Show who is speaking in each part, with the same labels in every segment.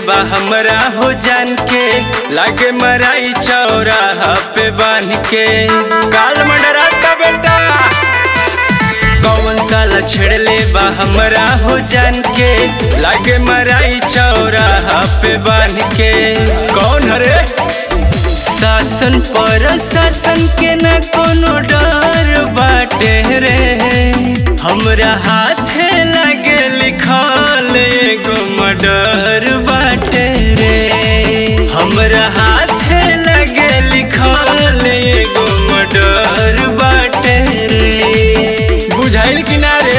Speaker 1: बा हमरा हो जान के लागे मराई चौराहा पे बांध के काल मंडराता बेटा कौन साला छेड़ले बा हमरा हो जान के लागे मराई चौराहा पे बांध के कौन हरे शासन पर शासन के न कोनो डर बाटे रे हमरा हाथे लगे लिखल एगो मर्डर बाटे रे हमरा हाथे लगे लिखल एगो मर्डर बाटे रे बुझाइल कि ना रे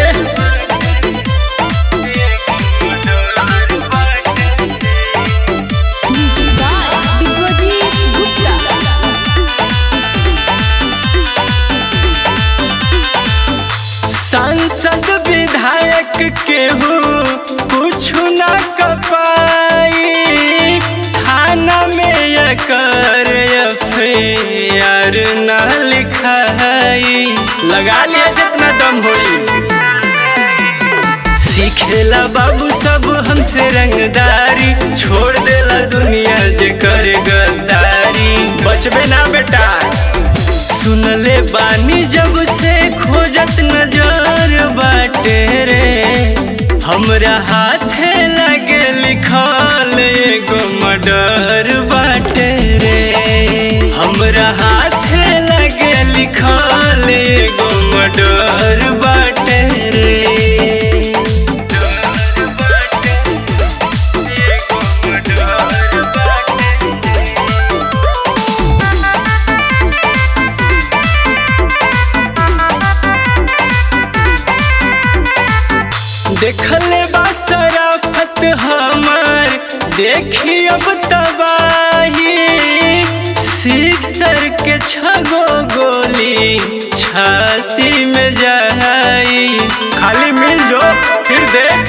Speaker 2: म्यूजिक बाय विश्वजीत गुप्ता
Speaker 1: सांसद विधायक केहू कुछ न कपाई थाना में एकर एफआईआर न लिखाई लगा लिया जितना दम होई सीखेला बाबू सब हमसे रंगदारी छोड़ देला दुनिया जे करे गद्दारी बचबे ना बेटा सुनले बानी जब से खोजत नजर बाटे रे हमरा हाथे लगे लिखल एगो मर्डर बाटे रे हमरा हाथे लगे लिखल एगो मर्डर बाटे रे देखले बा शराफत हमार देखी अब तबाही सिक्सर के छगो गोली छाती में जाई खाली मिल जो फिर देख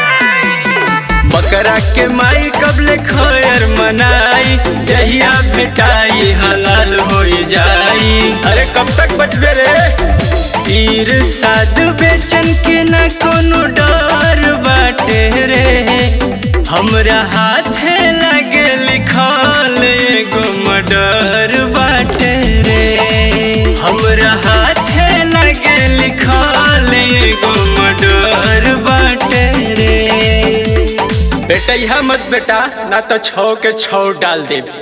Speaker 1: बकरा के माई कबले खैर मनाई जहिया भेटाई हलाल हो जाई अरे कब तक बचबे रे तीर साध बेचन के न कोनो डर बाटे रे हमरा हाथे लगे लिखल एगो मर्डर बाटे रे हमरा हाथे लगे लिखल एगो मर्डर बाटे रे बेटा यह मत बेटा ना तो छौ के छौ डाल दे